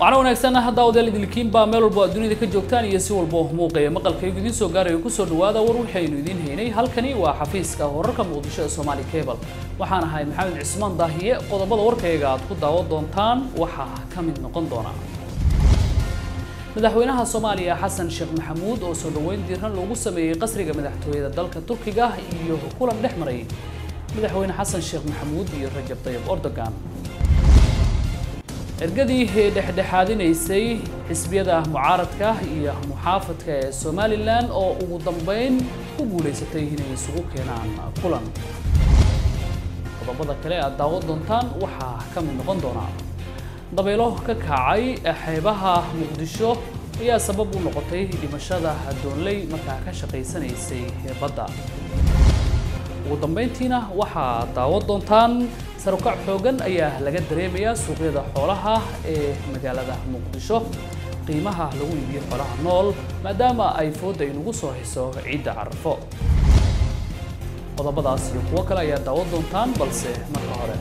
waxaana wanaagsan hadda odayaal idilkiinbaa meel walbo aad dunida ka joogtaan iyo si walbo muuqaya maqalkaygu idiin soo gaarayo kusoo dhawaada war waxaynu idiin haynay halkani waa xafiiska wararka muqdisho ee Somali Cable waxaan ahay maxamed cismaan daahiye qodobada warkayga aad ku daawan doontaan waxaa ka mid noqon doona madaxweynaha Soomaaliya Xasan Sheekh Maxamuud oo soo dhaweyn diiran loogu sameeyay qasriga madaxtooyada dalka Turkiga iyo kulan dhex maray madaxweyne Xasan Sheekh Maxamuud iyo Rajab Tayyip Erdogan ergadii dhexdhexaadinaysay xisbiyada mucaaradka iyo muxaafadka ee Somaliland oo ugu dambeyn ku guuleysatay inay isugu keenaan kulan qodobada kale aad daawan doontaan waxaa ka mid noqon doona dabeelo ka kacay xeebaha muqdisho ayaa sabab u noqotay dhimashada doonley markaa ka shaqaysanaysay badda ugu dambeyntiina waxaa daawan doontaan sarukac xoogan ayaa laga dareemayaa suuqyada xoolaha ee magaalada muqdisho qiimaha lagu iibiyo xoolaha nool maadaama ay fooda inugu soo hayso ciidda carafo qodobadaas iyo kuwo kale ayaa daawan doontaan balse marka hore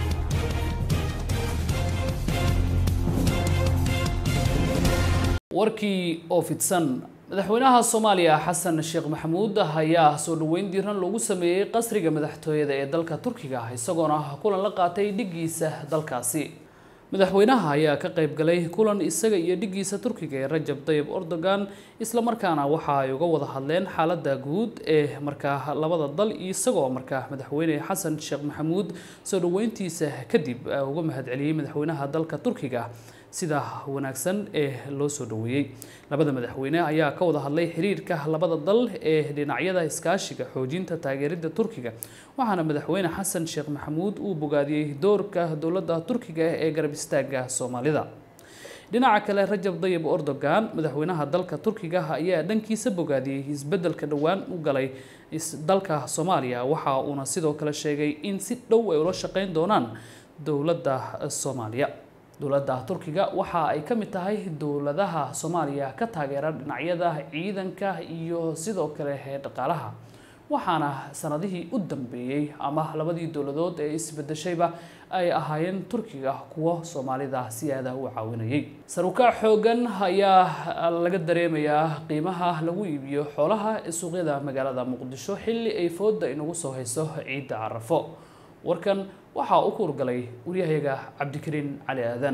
warkii oo fidsan madaxweynaha soomaaliya xasan sheekh maxamuud ayaa soo dhaweyn diiran loogu sameeyey qasriga madaxtooyada ee dalka turkiga isagoona kulan la qaatay dhigiisa dalkaasi madaxweynaha ayaa ka qayb galay kulan isaga iyo dhigiisa turkiga ee rajab tayyib erdogan islamarkaana waxa ay uga wada hadleen xaaladda guud ee markaa labada dal isagoo markaa madaxweyne xasan sheekh maxamuud soo dhaweyntiisa kadib uga mahadceliyey madaxweynaha dalka turkiga sida wanaagsan ee loo soo dhaweeyey labada madaxweyne ayaa ka wada hadlay xiriirka labada dal ee dhinacyada iskaashiga xoojinta taageerida turkiga waxaana madaxweyne xasan sheekh maxamuud uu bogaadiyey doorka dowladda turkiga ee garab istaaga soomaalida dhinaca kale rajab tayyib erdogan madaxweynaha dalka turkiga ayaa dhankiisa bogaadiyey isbeddelka dhowaan u galay dalka soomaaliya waxa uuna sidoo kale sheegay in si dhow ay ula shaqeyn doonaan dowladda soomaaliya dowladda turkiga waxa ay ka mid tahay dowladaha soomaaliya ka taageera dhinacyada ciidanka iyo sidoo kale dhaqaalaha waxaana sanadihii u dambeeyey ama labadii dowladood ee isbedeshayba ay ahaayeen turkiga kuwo soomaalida si aada u caawinayay sarukac xoogan ayaa laga dareemayaa qiimaha lagu iibiyo xoolaha ee suuqyada magaalada muqdisho xilli ay fooda inagu soo hayso ciidda carafo warkan waxaa u kuurgalay waryahayaga cabdikariin cali aadan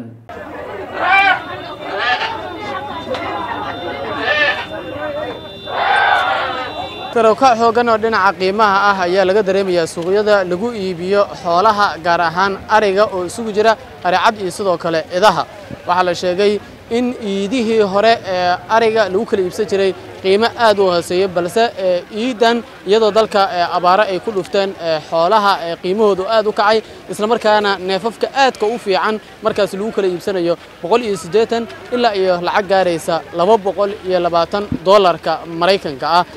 sarawkac xoogan oo dhinaca qiimaha ah ayaa laga dareemayaa suuqyada lagu iibiyo xoolaha gaar ahaan ariga oo isugu jira aricad iyo sidoo kale idaha waxaa la sheegay in iidihii hore ee ariga lagu kala iibsan jiray qiimo aad u hooseeya balse iidan iyadoo dalka abaaro ay ku dhufteen xoolaha qiimahoodu aad u kacay islamarkaana neefafka aadka u fiican markaas lagu kala iibsanayo boqol iyo siddeetan ilaa iyo lacag gaaraysa laba boqol iyo labaatan dollarka maraykanka ah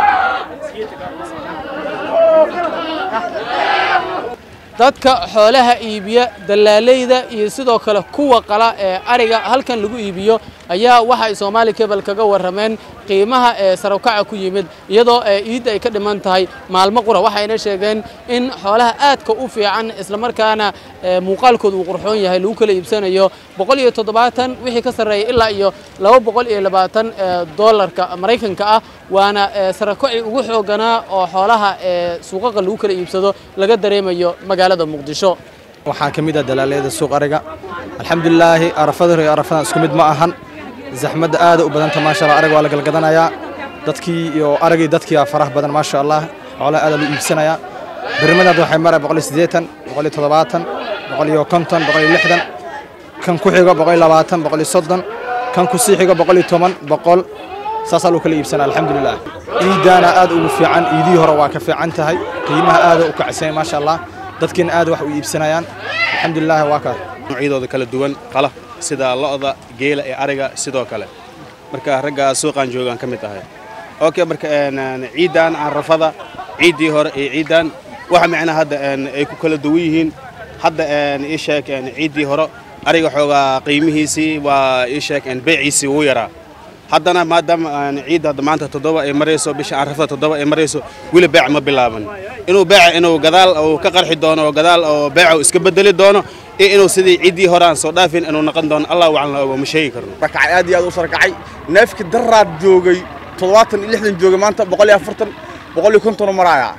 dadka xoolaha iibiya dallaalayda iyo sidoo kale kuwa qala ee ariga halkan lagu iibiyo ayaa waxa ay soomaali kebel kaga warrameen qiimaha ee sarawkaca ku yimid iyadoo iidda ay ka dhiman tahay maalmo qura waxayna sheegeen in xoolaha aadka u fiican islamarkaana muuqaalkooda uu qurxoon yahay lagu kala iibsanayo boqol iyo toddobaatan wixii ka sarreeya ilaa iyo laba boqol iyo labaatan dollarka maraykanka ah waana sarawkaci ugu xooganaa oo xoolaha ee suuqaqa lagu kala iibsado laga dareemayo magaalada muqdisho waxaa ka mid ah dalaalayada suuq ariga alxamdulilaahi arafada hore iyo arafadan isku mid ma ahan zaxmadda aada u badanta maasha allah ariga waa la galgadanayaa dadkii iyo aragii dadkii faraha badan maasha allah xoolaha aada loo iibsanayaa birmadaad waxay maraya boqol iyo siddeetan boqol iyo toddobaatan boqol iyo konton boqol iyo lixdan kan ku xigo boqol iyo labaatan boqol iyo soddon kan ku sii xigo boqol iyo toban boqol saasaa loo kala iibsanaa alxamdulilah ciidaana aad ugu fiican iidihii hore waa ka fiican tahay qiimaha aada u kacsan maasha allah dadkiina aad wax u iibsanayaan alxamdulilah waa kaa noocyadooda kala duwan qala sida lo'da geela ee ariga sidoo kale marka ragga suuqaan joogaan ka mid ahay okay marka ciidan carafada ciiddii hore iyo ciidan waxa macnaha hadda ay ku kala duwan yihiin hadda ii sheeg ciiddii hore ariga xoogaa qiimihiisii waa ii sheeg beeciisii wuu yaraa haddana maadaama ciidda hadda maanta toddoba ay marayso bisha carafada toddoba ay marayso weli beec ma bilaaban inuu beeca inuu gadaal uu ka qarxi doono oo gadaal oo beeca uu iska bedeli doono iyo inuu sidii ciddii hore aan soo dhaafin inuu noqon doono allah wacan la ogo ma sheegi karno rakacay aad iyo aad u sarakacay neefki daraad joogay toddobaatan iyo lixdan joogay maanta boqol iyo afartan boqol iyo konton maraaya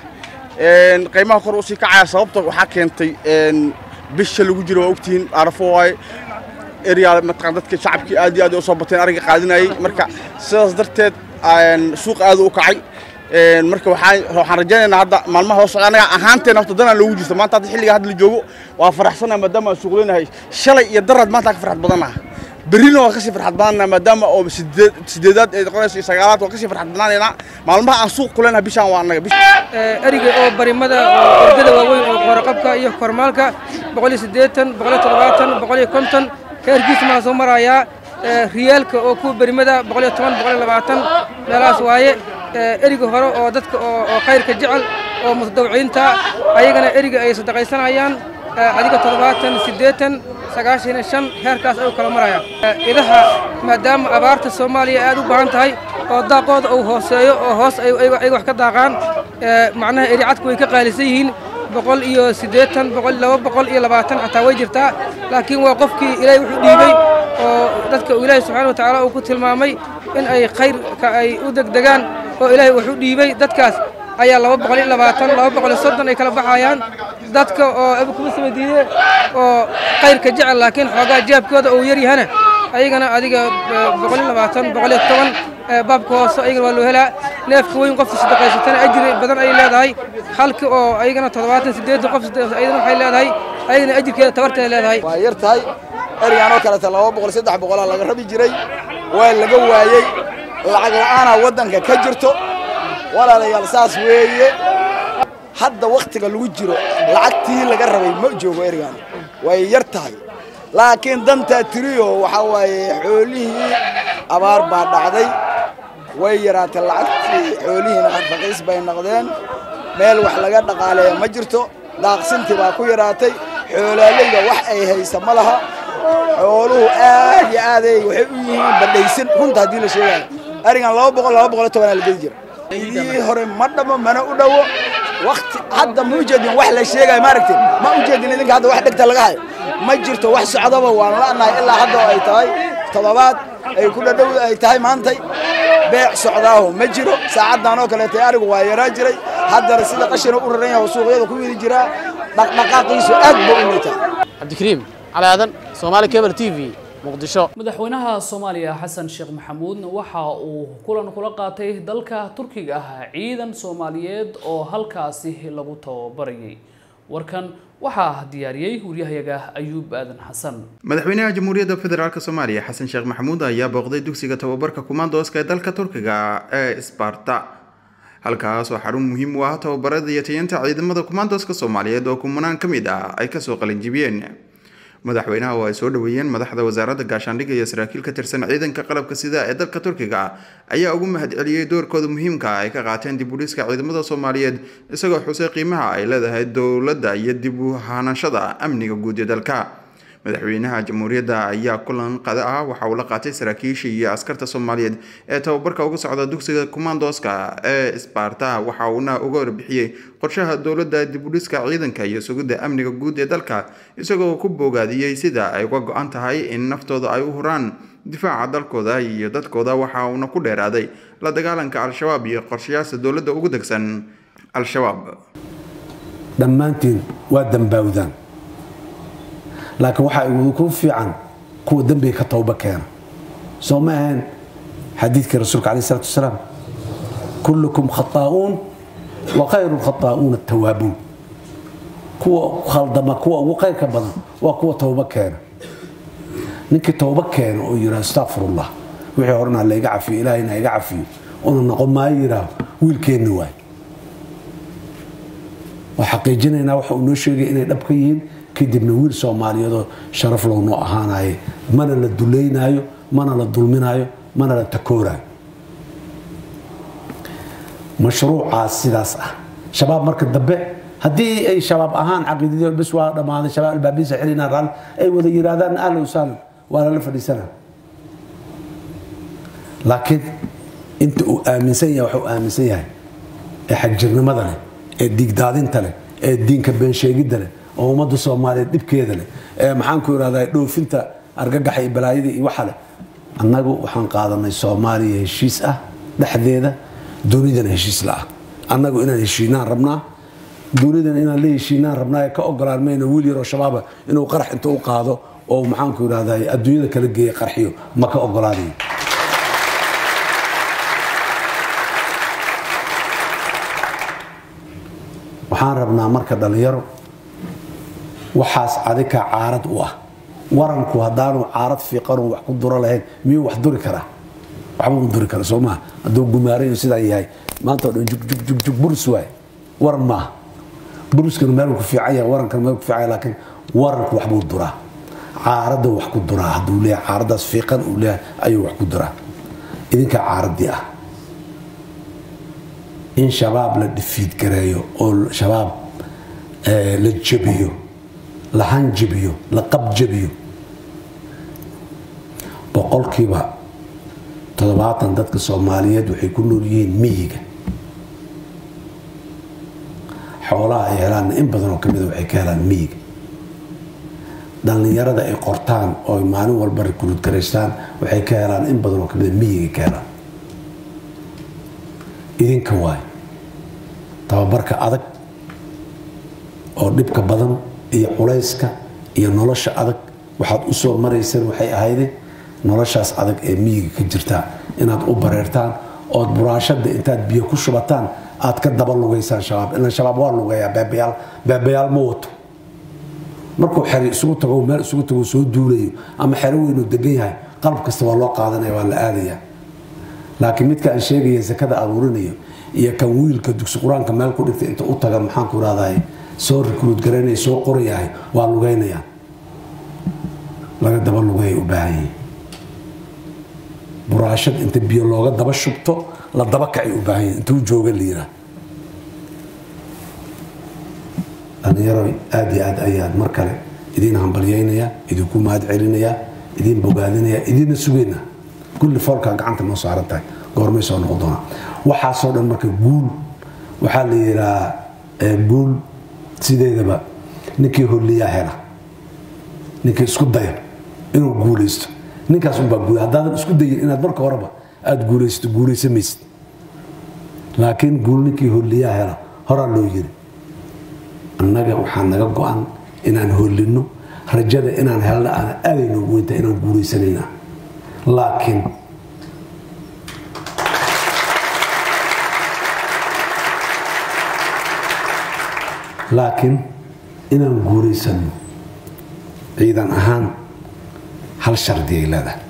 qiimaha kor usii kacaya sababta waxaa keentay bisha lagu jiro waa ogtihiin arafo waaye eryaa mataqaan dadka shacabkii aad iyo aad u soo bateen ariga qaadinayay marka sidaas darteed suuq aad u kacay marka waxaan waxaan rajaynaynaa hadda maalmaha hoo socda anaga ahaanteena horta danaan loogu jirto maanta hadda xilliga hadda la joogo waa faraxsanahay maadaama aan suuqleynahay shalay iyo daraad maanta ka farxad badanaha berrina waa kasii farxad badanaha maadaama oo sideed sideedaad ay noqonayso iyo sagaalaad waa kasii farxad badanaynaa maalmaha aan suuq kuleynahay bishaan waa annaga eriga oo barimada oo ordada waaweyn oo qooraqabka iyo kormaalka boqol iyo siddeetan boqol iyo toddobaatan boqol iyo konton heerkiisa maa soo marayaa riyaalka oo kuwa berimada boqol iyo toban boqol iyo labaatan meelahaas waaye eriga hore oo dadka oo khayrka jecel oo mutadawiciinta ayagana eriga ay sadaqaysanayaan adiga toddobaatan siddeetan sagaashan iyo shan heerkaas ayuu kala maraya idaha maadaama abaarta soomaaliya aad u baahan tahay oo daaqooda uu hooseeyo oo hoos ay wax ka daaqaan macnaha eri cadku way ka qaalisan yihiin boqol iyo siddeetan boqol laba boqol iyo labaatan xataa way jirtaa laakiin waa qofkii ilaahay wuxuu dhiibey oo dadka uu ilaahay subxaana watacaala uu ku tilmaamay in ay khayrka ay u degdegaan oo ilaahay wuxuu dhiibey dadkaas ayaa laba boqol iyo labaatan laba boqol iyo soddon ay kala baxayaan dadka oo abukuma samadiide oo khayrka jecel laakiin xoogaa jaabkooda uu yar yahana ayagana adiga boqol iyo labaatan boqol iyo toban baabka hoose ayagana waa loo helaa neefka weyn qofta sadaqaysatana ajri badan ayay leedahay halka oo ayagana toddobaatan siddeetan qof ayadana waxay leedahay ayagana ajirkeeda tabarteeda leedahay waa yar tahay erigaan oo kaleta laba boqol saddex boqolaa laga rabi jiray waa laga waayey lacag la'aana waddanka ka jirto walaalayaal saas weeye hadda wakhtiga lagu jiro lacagtii laga rabay ma joogo erigaan way yar tahay laakiin dantaa tiriyo waxaa waaye xoolihii abaar baa dhacday way yaraatay lacagtii xoolihiina raqiis bay noqdeen meel wax laga dhaqaaleeya ma jirto daaqsintii baa ku yaraatay xoolaalayda wax ay haysa ma laha xooluhu aad iyo aaday waxay u yihiin badhaysan runta haddii la sheegayo arigan laba boqol laba boqol iyo tobanaa la gedi jira idii hore ma dhamo mana u dhowo wakti hadda ma ujeedin wax la sheegayo maaragtay ma ujeedin idinka hadda wax dhegta laga hayo ma jirto wax socdaba waan la'nahay ilaa hadda oo ay tahay toddobaad ay ku dhadhow ay tahay maantay beec socdaaho ma jiro saacaddan oo kaleetay arigu waa yaraa jiray haddana sida qashina u raran yahay oo suuqyada ku widi jiraa dhaqdhaqaaqiisu aad buu u liitaa cabdikariim cali aadan soomaali cable t v muqdisho madaxweynaha soomaaliya xasan sheekh maxamuud waxa uu kulan kula qaatay dalka turkiga ah ciidan soomaaliyeed oo halkaasi lagu tababarayay warkan waxaa diyaariyey waryahayaga ayuub aadan xasan madaxweynaha jamhuuriyadda federaalk soomaaliya xasan sheekh maxamuud ayaa booqday dugsiga tababarka kumaandooska ee dalka turkiga ee sbarta halkaas oo xarun muhiim u ah tababarada iyo tayanta ciidamada kumaandooska soomaaliyeed oo kumanaan ka mid ah ay kasoo qalinjibiyeen madaxweynaha oo ay soo dhaweeyeen madaxda wasaaradda gaashaandhigga iyo saraakiil ka tirsan ciidanka qalabka sida ee dalka turkiga ayaa ugu mahadceliyey doorkooda muhiimka ay ka qaateen dib u dhiska ciidamada soomaaliyeed isagoo xusay qiimaha ay leedahay dowladda iyo dib u hanashada amniga guud ee dalka madaxweynaha jamhuuriyadda ayaa kulan qada ah waxa uu la qaatay saraakiisha iyo askarta soomaaliyeed ee tababarka uga socda dugsiga kumaandooska ee sbarta waxa uuna uga warbixiyey qorshaha dowladda dib u dhiska ciidanka iyo sugidda amniga guud ee dalka isagoo ku boogaadiyey sida ay uga go-an tahay in naftooda ay u huraan difaaca dalkooda iyo dadkooda waxa uuna ku dheeraaday la dagaalanka al-shabaab iyo qorshayaasha dowladda ugu degsan al-shabaab dhammaantiin waa dambaawdaan laakiin waxaa idinku fiican kuwa dembiga ka towba keena soo ma ahayn xadiidkii rasuulka alayh salatu wasalaam kullukum khataa'uun wa khayru lkhataa'uuna tawaabuun kuwa khaldama kuwa ugu khayrka badan waa kuwa towba keena ninkii towba keena oo yidhaha astaqfirullah wixii horena layga cafiyo ilaahayna iga cafiyo una noqon maayo yidhaah wiilkeenna waay waa xaqiijinaynaa waxa uu noo sheegay inay dhab ka yihiin kadibna wiil soomaaliyeedoo sharaf low noo ahaanayo mana la duleynaayo mana la dulminaayo mana la takooraayo mashruucaas sidaas ah shabaab marka dambe haddii ay shabaab ahaan caqiidadii bes waa dhammaaday shabaab albaabiisa xilinaa raali ay wada yidhaahdaan ahlan wasahlan waa lala fadhiisanaa laakiin inta uu aaminsan yahay waxuu aaminsan yahay ee xagjirnimada leh ee dhiigdaadinta leh ee diinka beensheegidda leh oo ummadda soomaaliyeed dhibkeeda leh ee maxaanku irahdaa dhoofinta argagaxa iyo balaayada iyo waxa leh annagu waxaan qaadanay soomaaliya heshiis ah dhexdeeda dunidana heshiis la ah annagu inaan heshiinaan rabnaa dunidana inaan la heshiinaan rabnaa ee ka ogolaan mayna wiil yaroo shabaaba inuu qarax inta u qaado oo maxaanku irahdaa adduunyada kala geeya qarxiyo ma ka ogolaanayo waxaan rabnaa marka dhallinyaro waxaas adikaa caarad u ah waranku haddaanu caarad fiiqanu wax ku duro lahayn miyuu wax duri karaa waxba ma duri kara soo maha hadduu gumaarayo sidaa yahay maanta o dhan jugjug burus waay waran maaha buruskana meel ku fiican yahay warankana meel ku fiican yahay laakiin waranku waxbuu duraa caaradda wax ku duraa hadduu leeyahay caaraddaas fiiqan uu leeyahay ayuu wax ku duraa idinkaa caaraddii ah in shabaab la dhifiid gareeyo oo shabaab la jabiyo la hanjabiyo la qabjabiyo boqolkiiba toddobaatan dadka soomaaliyeed waxay ku nool yihiin miyiga xoolaha ay helaanna in badan oo kamida waxay ka helaan miyiga dhallinyarada ay qortaan oo ay maalin walba rikruud garaystaan waxay ka helaan in badan oo kamida miyiga ka helaan idinka waay tababarka adag oo dhibka badan iyo culayska iyo nolosha adag waxaad u soo marayseen waxay ahayde noloshaas adag ee miyiga ka jirtaa inaad u bareertaan ood buraashada intaad biyo ku shubataan aad ka daba lugaysaan shabaab ilan shabaab waa lugeeyaa beebayaal beebayaal ma wato markuu xeri isugu tago meel isugu tago soo duulayo ama xero weynuu degan yahay qalab kasta waa loo qaadanaya waa la aadayaa laakiin midka aan sheegaya sakada abuurinayo iyo kan wiilka dugsi qur-aanka meel ku dhigtay inta u taga maxaanku irahday soo rikruud garaynaya soo qorayahay waa lugaynayaan laga daba lugayay u baahan yihin buraashad inta biyo looga daba shubto la daba kacay u baahan yihin intuu jooga liira dhallinyaro aada iyo aad ayaad mar kale idiin hambalyaynayaa idinku mahad celinayaa idiin bogaadinayaa idiinna sugayna kulli foolkaa gacanta noo saaran tahay goormay soo noqon doonaa waxaasoo dhan marka guul waxaa la yidhahaa guul sideedaba ninkii holliyaa hela ninkii isku daya inuu guulaysto ninkaas unbaa guul haddaadan isku dayin inaad marka horeba aada guulaysato guulaysamaysid laakiin guul ninkii holliyaa hela horaa loo yiri annaga waxaa naga go-an inaan hollinno rajada inaan helna aan aadayno weynta inaan guulaysanayna laakiin laakiin inaan guulaysanno ciidan ahaan hal shardi ay leedahay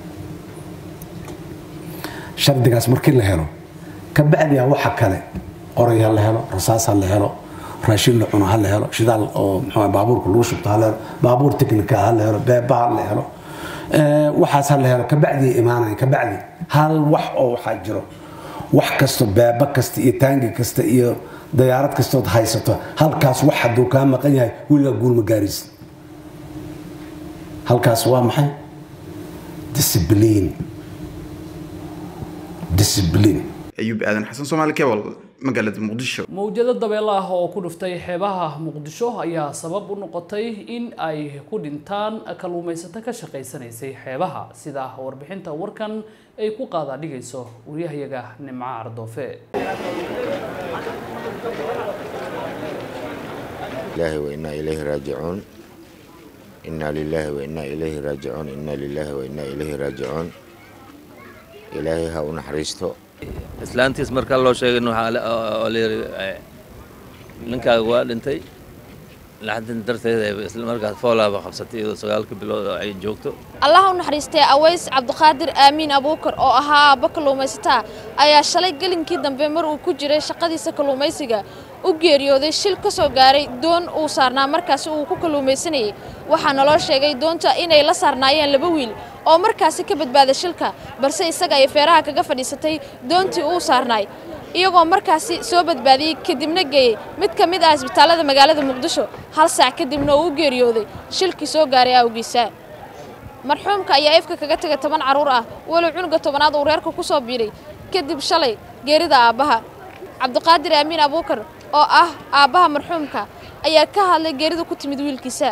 shardigaas markii la helo ka bacdiya waxa kale qoray ha la helo rasaas ha la helo raashin la cuno ha la helo shidaal oo mxuu baabuurka lagu shubto ha la helo baabuur teknika ha la helo beeba ha la helo waxaas ha la helo kabacdi imaanaya kabacdi hal wax oo waxaa jiro wax kasto beeba kasta iyo taangi kasta iyo dayaarad kastood haysato halkaas wax hadduu kaa maqan yahay weligaa guulma gaaraysid halkaas waa maxay discibliin discibliin ayuub aadan xasan soomaali kebal magaalada muqdisho mawjado dabeel ah oo ku dhuftay xeebaha muqdisho ayaa sabab u noqotay in ay ku dhintaan kalluumaysato ka shaqaysanaysay xeebaha sida warbixinta warkan ay ku qaada dhigayso wariyahayaga nimco ardoofe الله وإنا إليه راجعون إنا لله وإنا إليه راجعون إنا لله وإنا إليه راجعون إلهي ها ونحرسته islaantiis markaa loo sheegay oo layiri ninkaaga waa dhintay laxdin darteed isla markaas foolaaba qabsatay iyadoo sagaalka bilood oo ay joogto allah u naxariistay aways cabdiqaadir aamiin abuukar oo ahaa aabba kalluumaysataa ayaa shalay gelinkii dambe mar uu ku jiray shaqadiisa kalluumaysiga u geeriyooday shil ka soo gaaray doon uu saarnaa markaasi uu ku kalluumaysanayay waxaa naloo sheegay doonta inay la saarnaayeen laba wiil oo markaasi ka badbaaday shilka balse isaga ay feeraha kaga fadhiisatay doontii uu saarnaay iyagoo markaasi soo badbaadiyey kadibna geeyey mid ka mid ah isbitaallada magaalada muqdisho hal saac kadibna uu u geeriyooday shilkii soo gaaray awgiisa marxuumka ayaa ifka kaga tegay toban carruur ah walow cunuga tobanaad uu reerka ku soo biiray kadib shalay geerida aabbaha cabdiqaadir aamiin abuukar oo ah aabbaha marxuumka ayaa ka hadlay geerida ku timid wiilkiisa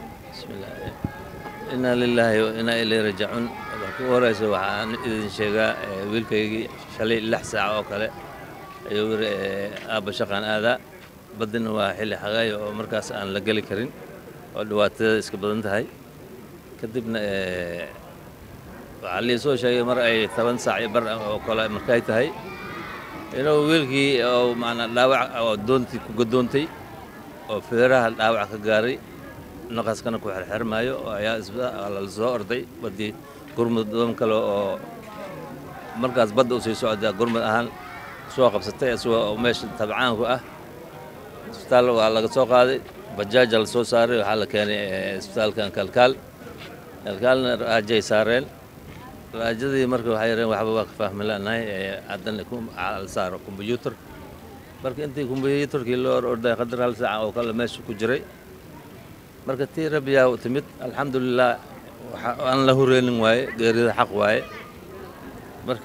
inaa lilaahi wa inaa ilayhi raajicuun marka ugu horeysa waxaan idin sheegaa wiilkaygii shalay lix saac oo kale ayuu yiri aabba shaqaan aadaa baddina waa xilli xagaayo oo markaas aan la geli karin oo dhibaatada iska badan tahay kadibna waxaa lii soo sheegay mar ay toban saac iyo bar oo kale markay tahay inuu wiilkii oo macnaa dhaawac oo doontii ku gadoontay oo feeraha dhaawac ka gaaray naqaskana ku xirxirmaayo oo ayaa isbitaal la soo orday baddii gurmud doon kale oo markaas badda u sii socdaa gurmud ahaan soo qabsatay isagoo meesha tabcaanku ah isbitaal waa laga soo qaaday bajaaja la soo saaray waxaa la keenay isbitaalkan kalkaal kalkaalna raajay saareen raajadii marka waxay yareen waxba waa ka fahmi lanahay haddana la saaro kombyuutar marka intii kombyuutarkii loo orday qadar hal saaca oo kale meesha ku jiray marka tii rabbiyaa timid alxamdulilah aan la hureynin waaye geerida xaq waaye marka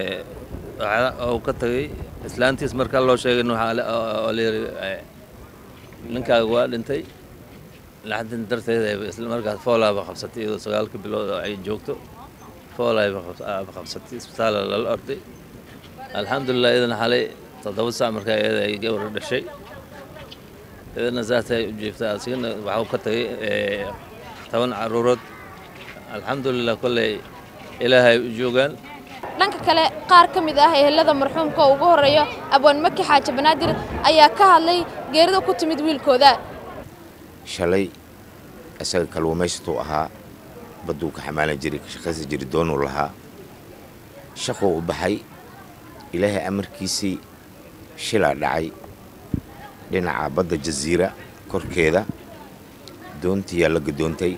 uu ka tagay islaantiis markaa loo sheegin waxaa la yiri ninkaaga waa dhintay laxdin darteeda isla markaas foolaaba qabsatay iyadoo sagaalka bilood oo ay joogto foolaaba qabsatay isbitaala lala orday alxamdulilah iyadana xalay toddoba saac markaa iyada ay gabadha dhashay iyadana saasay u jiiftaa asigana waxuu ka tagay toban caruurood alxamdulilah kolley ilaahay u joogaan dhanka kale qaar ka mid ah ehelada marxuumka oo ugu horreeya abwaan maki xaaji banaadir ayaa ka hadlay geerida ku timid wiilkooda shalay isaga kalluumaysatuu ahaa badduu ka xamaalan jiray ka shaqaysan jiray doonuu lahaa shaquu u baxay ilaahay amarkiisii shilaa dhacay dhinaca badda jasiira korkeeda doontiyaa la gadoontay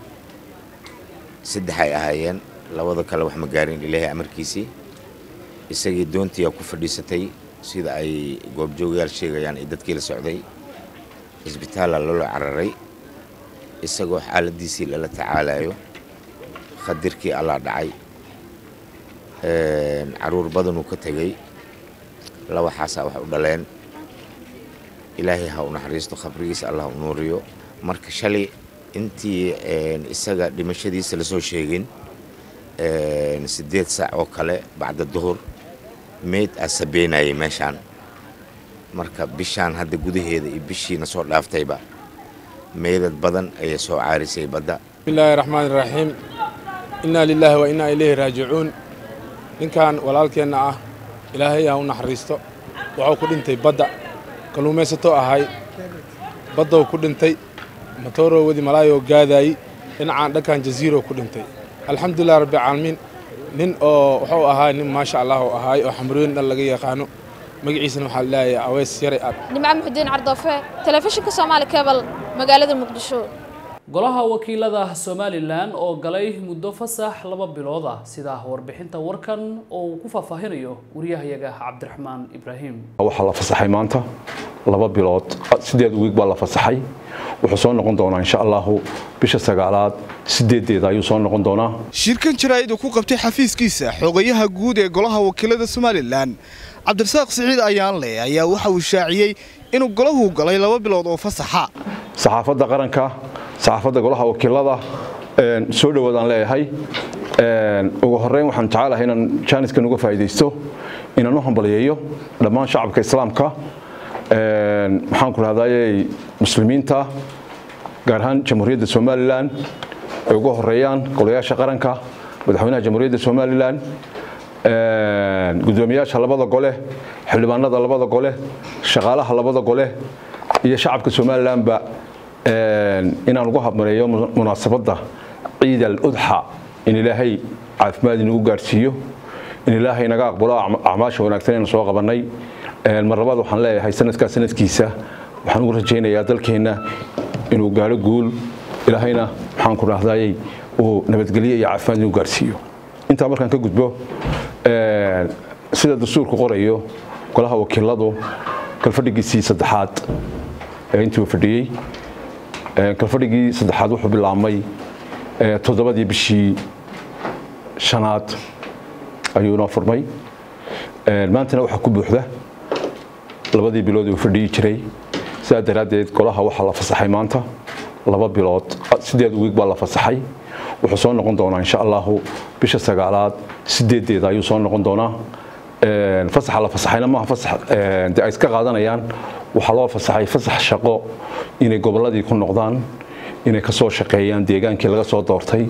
saddex ay ahaayeen labada kale wax ma gaarin ilaahay amarkiisii isagii doontiyaa ku fadhiisatay sida ay goobjoogayaal sheegayaan ee dadkii la socday cisbitaala loola cararay isagoo xaaladiisii lala tacaalayo khadirkii allaa dhacay caruur badanuu ka tegey laba xaasaa wax u dhaleen ilaahay ha u naxariisto khabrigiisa allah u nuuriyo marka shalay intii isaga dhimashadiisa lasoo sheegin siddeed saac oo kale bacda duhur meyd aa sabeynayay meeshaan marka bishaan hadda gudaheeda iyo bishiina soo dhaaftayba meydad badan ayay soo caarisay badda bismillaahi raxmaan iraxiim innaa lilaahi wa innaa ilayhi raajicuun ninkan walaalkeenna ah ilaahay ha u naxariisto wuxuu ku dhintay badda kalluumaysatoo ahay baddow ku dhintay matooroo wadi malaayoo gaadaayey dhinacaan dhankan jasiiroo ku dhintay alxamdulilah rabbialcaalamiin nin oo wuxuu ahaa nin maasha allah oo ahaay oo xamrooyin dhan laga yaqaano magaciisana waxaa leeyahay aweys yaray aad nimco muxudiin cardoofe telefishinka soomaali kebal magaalada muqdisho golaha wakiilada somalilan oo galay muddo fasax laba bilood ah sida warbixinta warkan oo uu ku faahfaahinayo wariyahayaga cabdiraxmaan ibraahim waxaa la fasaxay maanta laba bilood sideed wiig baa la fasaxay wuxuu soo noqon doonaa insha allahu bisha sagaalaad sideedeeda ayuu soo noqon doonaa shirkan jaraa'id uu ku qabtay xafiiskiisa xogayaha guud ee golaha wakiilada somalilan cabdirasaaq siciid ayaanle ayaa waxa uu shaaciyey inuu golahu galay laba bilood oo fasaxa saxaafadda qaranka saxaafadda golaha wakiilada soo dhowaadaan leeyahay ugu horeyn waxaan jecelahay inaan jaaniskan uga faa'iidaysto inaan u hambaliyeeyo dhammaan shacabka islaamka maxaan ku rahdaayey muslimiinta gaar ahaan jamhuuriyadda somalilan ay uga horeeyaan golayaasha qaranka madaxweynaha jamhuuriyadda somalilan gudoomiyaasha labada gole xildhibaanada labada gole shaqaalaha labada gole iyo shacabka somalilanba inaan ugu habmareeyo munaasabadda ciid al udxa in ilaahay caafimaad inagu gaarsiiyo in ilaahay naga aqbalo acmaasha wanaagsan aynu soo qabannay mar labaad waxaan leeyahay sanadkaa sanadkiisa waxaan ugu rajaynayaa dalkeenna inuu gaaro guul ilaahayna maxaan ku rahdaayey uu nabadgelyo iyo caafimaad inuu gaarsiiyo intaa markaan ka gudbo sida dastuurku qorayo golaha wakiiladu kalfadhigiisii saddexaad ee intii uu fadhiyey kalfadhigii saddexaad wuxuu bilaabmay toddobadii bishii shanaad ayuu inoo furmay maantana waxaa ku buuxda labadii bilood uu fadhiyi jiray sidaa daraaddeed golaha waxaa la fasaxay maanta laba bilood sideed wiig baa la fasaxay wuxuu soo noqon doonaa insha allahu bisha sagaalaad sideedeeda ayuu soo noqon doonaa fasaxa la fasaxayna maaha fasax de ay iska qaadanayaan waxaa loo fasaxay fasax shaqo inay gobolladii ku noqdaan inay ka soo shaqeeyaan deegaankii laga soo doortay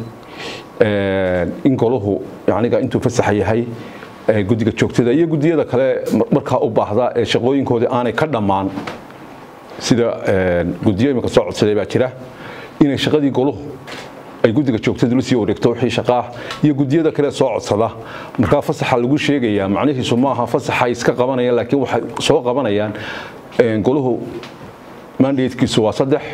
in goluhu aniga intuu fasaxa yahay guddiga joogtada iyo guddiyada kale markaa u baahda ee shaqooyinkoodii aanay ka dhammaan sida guddiyo imika soo codsaday baa jira inay shaqadii goluhu ay guddiga joogtada la sii wareegto wixii shaqaah iyo guddiyada kale soo codsada markaa fasaxa lagu sheegayaa macnihiisu maaha fasaxa ay iska qabanayaan laakiin waxay soo qabanayaan goluhu mandatekiisu waa saddex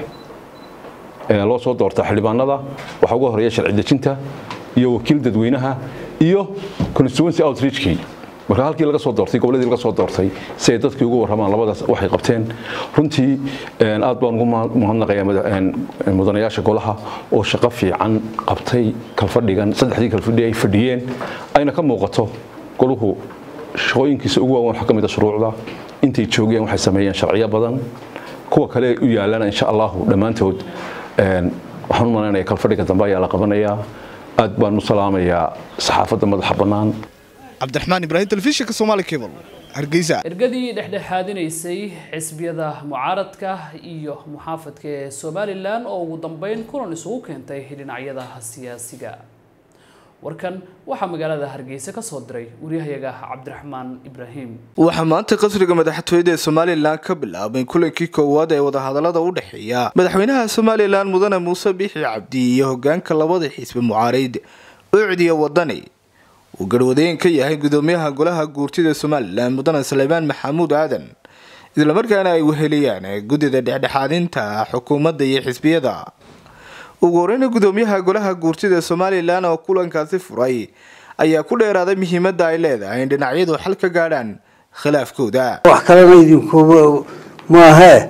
loo soo doorta xildhibaanada waxaa uga horeeya sharci dejinta iyo wakiil dadweynaha iyo constituency outreachkii marka halkii laga soo doortay goboladii laga soo doortay si ay dadkii ugu warramaan labadaas waxay qabteen runtii aad baan ugu mahadnaqayaa mudanayaasha golaha oo shaqo fiican qabtay kalfadhigan saddexdii kalfadhi ay fadhiyeen ayna ka muuqato goluhu shaqooyinkiisa ugu waaweyn waxaa ka mid a shuruucda intay joogeen waxay sameeyeen sharciyo badan kuwa kale u yaalana insha allahu dhammaantood waxaan u malaynaya kalfadhiga dambe ayaa la qabanayaa aad baan u salaamayaa saxaafadda madaxa bannaan cabdiraxmaan ibraahim telefishinka soomaali cable hargeysa ergadii dhexdhexaadinaysay xisbiyada mucaaradka iyo muxaafadka ee somalilan oo ugu dambeyn kulan isugu keentay dhinacyada siyaasiga warkan waxaa magaalada hargeysa ka soo diray waryahayaga cabdiraxmaan ibraahim waxaa maanta qasriga madaxtooyada ee somalilan ka bilaabay kulankii koowaad ee wadahadalada u dhexeeya madaxweynaha somalilan mudane muuse biixi cabdi iyo hogaanka labada xisbi mucaarayd ucdiya wadani uu garwadeen ka yahay gudoomiyaha golaha guurtida somalilan mudane salebaan maxamuud aadan islamarkaana ay weheliyaan guddida dhexdhexaadinta xukuumadda iyo xisbiyada ugu horeyna gudoomiyaha golaha guurtida somalilan oo kulankaasi furay ayaa ku dheeraaday muhiimadda ay leedahay in dhinacyadu xal ka gaadhaan khilaafkooda wax kalena idinku maahee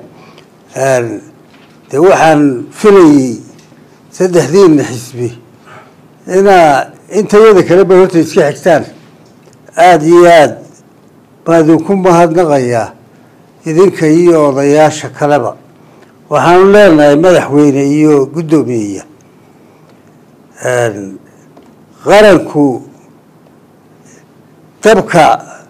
dee waxaan filayay saddexdiina xisbi inaa intayada kaleba horta iska xigtaan aada iyo aada baa idinku mahadnaqayaa idinka iyo odayaasha kaleba waxaanu leenahay madaxweyne iyo guddoomiyeya qaranku dabka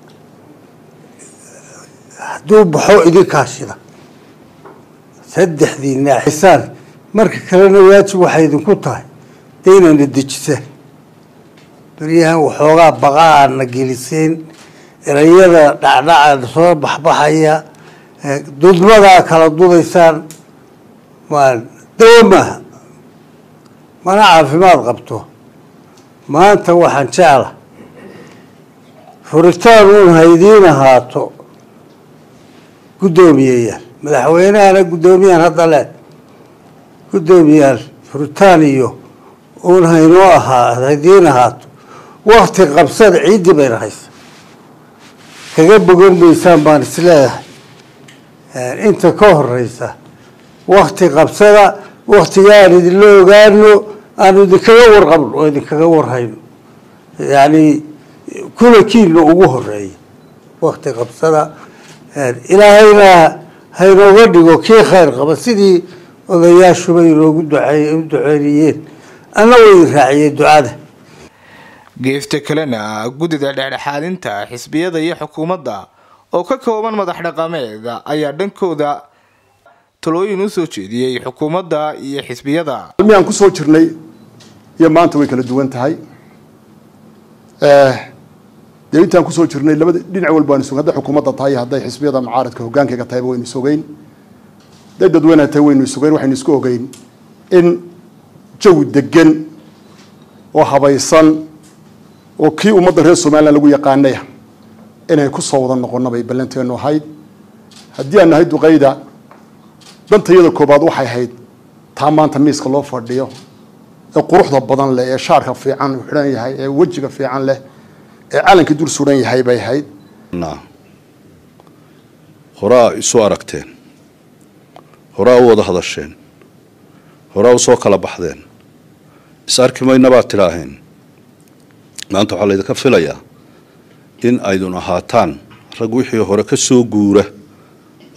hadduu baxo idinkaa shida saddexdiina xisaan marka kalena waajib waxay idinku tahay dee inayna dejisaan beryahan waxoogaa baqa aadna geliseen erayada dhacdhaca soo baxbaxaya dudmadaa kala dudaysaan dawo maaha mana caafimaad qabto maanta waxaan jecla furitaan uun haydiin ahaato guddoomiyeyaal madaxweynahana guddoomiyahan hadda le guddoomiyaal furitaan iyo uun haynoo ahaa haydiin ahaato wakti qabsada ciiddii bayna haysa kaga bogan maysaan baan isleeyahay inta ka horeysa wakti qabsada waktiga aan idinla ogaano aanu idinkaga warqabno oo idinkaga warhayno yacni kulankiina ugu horeeya wakti qabsada ilaahayna haynooga dhigo kii khayr qaba sidii odayaashuba inoogu duceey u duceynayeen anna wa idin raaciyey ducada geefta kalena guddida dhexdhexaadinta xisbiyada iyo xukuumadda oo ka kooban madax dhaqameed ayaa dhankooda talooyin u soo jeediyey xukuumadda iyo xisbiyada aan ku soo jirnay iyo maanta way kala duwan tahay dee intaan kusoo jirnay labada dhinac walba waan isog hadday xukuumadda tahay hadday xisbiyada mucaaradka hogaankayga tahayba waynu isogeyn hadday dadweynaha tahay waynu isogeyn waxaynu isku ogeyn in jawi degan oo habaysan oo kii ummadda reer somalilan lagu yaqaanaya inay ku soo wada noqono bay ballanteenu ahayd haddii aan nahay duqayda dantayada koobaad waxay ahayd taa maanta miiska loo fadhiyo ee quruxda badan leh ee shaarka fiican uu xidhan yahay ee wejiga fiican leh ee calankii dul suran yahay bay ahayd horaa isu aragteen horaa u wada hadasheen horaa u soo kala baxdeen is arki mayna baad tidhaaheen maanta waxaa laydinka filayaa in aydun ahaataan rag wixii hore ka soo guura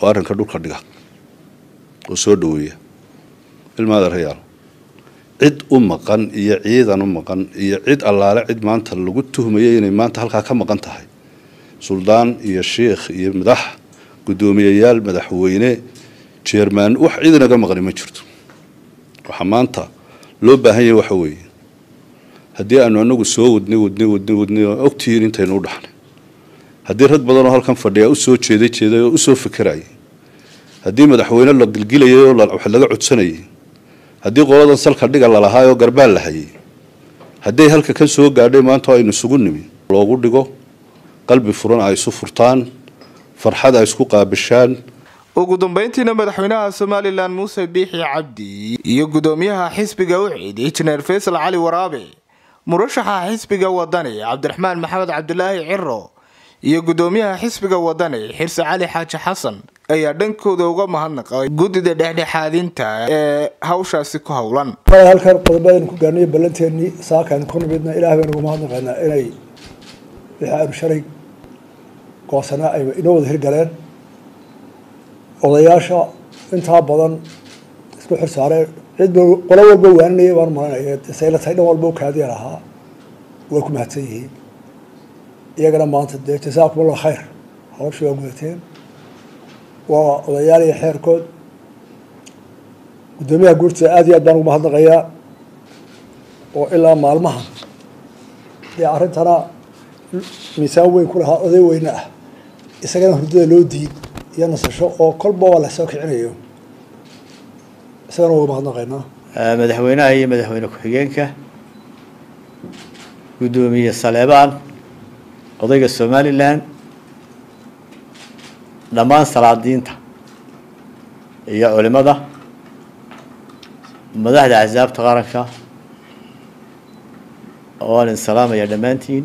oo arrinka dhulka dhiga oo soo dhoweeya ilmaada rayaal cid u maqan iyo ciidan u maqan iyo cid allaale cid maanta lagu tuhmayay inay maanta halkaa ka maqan tahay suldaan iyo shiikh iyo madax guddoomiyayaal madaxweyne jeermaan wax cid inaga maqani ma jirto waxaa maanta loo baahan yahay waxa weeye haddii aanu anagu soo wadnay wadnay wadnay wadnay oo ogtihiin intaynu u dhaxnay haddii rag badan oo halkan fadhiya u soo jeeday jeeday oo u soo fekerayay haddii madaxweyne la gilgilayay oo wax laga codsanayay haddii qoladan salka dhiga lalahaay oo garbaal la hayay hadday halka ka soo gaadhay maanta oo aynu isugu nimi loogu dhigo qalbi furan ay isu furtaan farxad ay isku qaabishaan ugu dambeyntiina madaxweynaha somalilan muuse biixi cabdi iyo gudoomiyaha xisbiga ucid injineer faysal cali waraabe murashaxa xisbiga wadani cabdiraxmaan maxamed cabdilaahi ciro iyo gudoomiyaha xisbiga wadani xirse cali xaaji xasan ayaa dhankooda uga mahadnaqay guddida dhexdhexaadinta ee hawshaasi ku howlan halkan qodobadaynu ku gaarnay ballanteennii saakaaynu ku nimidna ilaah baynu uga mahadnaqaynaa inay wixii aynu shalay goosanaa ay inoo wada hirgaleen odayaasha intaa badan isku xirsaareen cid qolo walba waaninaya baan maranaya sayla tahay dhan walba u kaadiya lahaa way ku mahadsan yihiin iyagana maanta dee jasaakum allah khayr hawshii waa gudateen waa odayaal iyo xeerkood guddoomiyaha guurtida aad iyo aad baan ugu mahadnaqayaa oo ilaa maalmahan dee arrintana miisaan weyn ku lahaa oday weyne ah isagana hurdada loo diid iyo nasasho oo kolba waa lasoo kicinayo isagana uga mahadnaqaynaa madaxweynaha iyo madaxweyne ku-xigeenka guddoomiye saleebaan odayga somalilan dhammaan salaadiinta iyo culimada madaxda axsaabta qaranka waan idin salaamaya dhammaantiin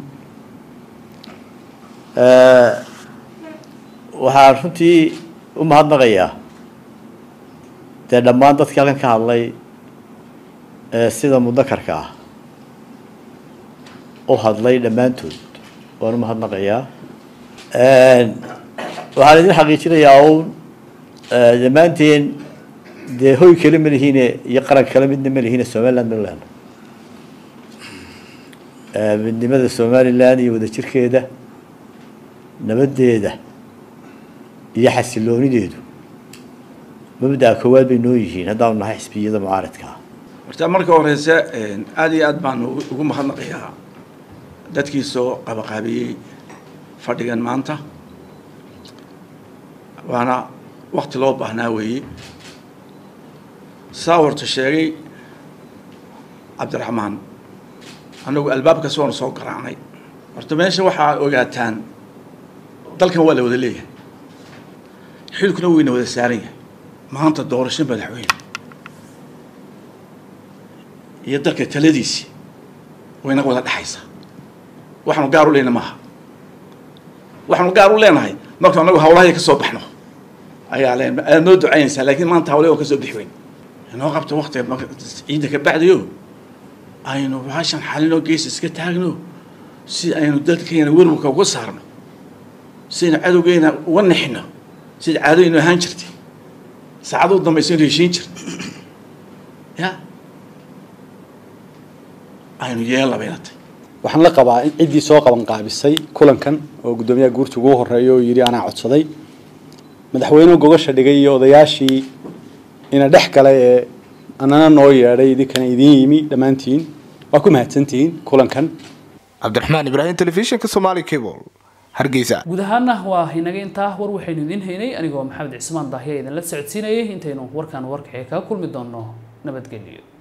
waxaan runtii u mahadnaqayaa dee dhammaan dadkii halkan ka hadlay sida mudakarka ah u hadlay dhammaantood waan u mahadnaqayaa waxaan idin xaqiijinayaa uun dhammaanteen dee hoy kale ma lihiine iyo qaran kale midna ma lihiine somaliland ma lehno midnimada somaliland iyo wadajirkeeda nabaddeeda iyo xasiloonideedu mabda'a koowaad bay noo yihiin haddaanu nahay xisbiyada mucaaradka ah horta marka horeyse aada iyo aad baan ugu mahadnaqayaa dadkii soo qabaqaabiyey fadhigan maanta waana wakti loo baahnaa weeye saa horta sheegay cabdiraxmaan annagu albaabkas waanu soo garaacnay horta meesha waxaa ogaataan dalkan waa la wada leeyahay xilkuna weyna wada saaran yahay maanta doorasho madaxweyne iyo dalka taladiisii waynaga wada dhexaysaa waxaanu gaar u leyna maaha waxaanu gaar u leenahay marka anagu hawlahay ka soo baxno ayaa leen aad noo ducaynaysaa laakiin maanta hawle oo ka soo bixi weyn inoo qabto waktiga ciidda ka bacdayo aynu baashan xalinoo gees iska taagno si aynu dadkeena werwarka uga saarno si aynu cadowgeena uga nixino sida caadooyinu ahaan jirtay saacaduu dambaysa aynu heshiin jirta ya aynu yeella bayna tahay waxaan la qabaa in ciddii soo qaban qaabisay kulankan oo guddoomiyaha guurta ugu horeeya oo yidhi anaa codsaday madaxweynuhu gogasha dhigay iyo odayaashii ina dhex galay ee anana noo yeedhay idinkana idiin yimi dhammaantiin waa ku mahadsantihiin kulankan cabdiraxmaan ibraahim telefishinka somali cable hargeysa guud ahaana waa inaga intaa war waxaynu idiin haynay anigoo maxamed cismaan daahiya idinla socodsiinayay intaynu warkan warkaxee kaga kulmi doono nabadgelyo